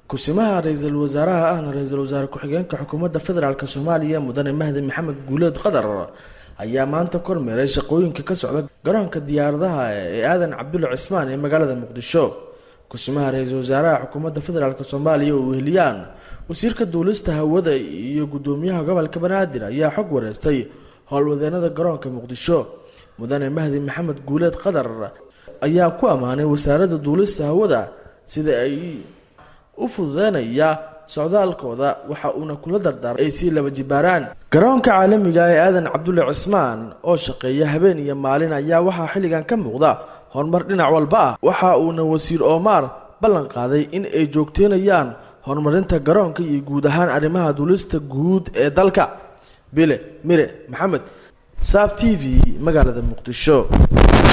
kusimaha ra-iisul wasaaraha ahna ra-iisul wasaare ku-xigeenka xukuumadda federaalk soomaaliya mudane mahdi maxamed guuleed qadar ayaa maanta kormeeray shaqooyinka ka socda garoonka diyaaradaha ee aadan cabdulle cismaan ee magaalada muqdisho kusimaha ra-iisul wasaaraha xukuumadda federaalk soomaaliya oo weheliyaan wasiirka duulista hawada iyo gudoomiyaha gobolka banaadir ayaa xog wareystay howlwadeenada garoonka muqdisho mudane mahdi maxamed guuleed qadar ayaa ku ammaanay wasaaradda duulista hawada sida ay u fududeynaya socdaalkooda waxa uuna kula dardaaray ay sii laba jibaaraan garoonka caalamiga ee aadan cabdulle cismaan oo shaqeeya habeen iyo maalin ayaa waxaa xilligan ka muuqda horumar dhinac walba ah waxa uuna wasiir oomaar ballan qaaday in ay joogteynayaan horumarinta garoonka iyo guud ahaan arrimaha duulista guud ee dalka bile mire maxamed saab t v magaalada muqdisho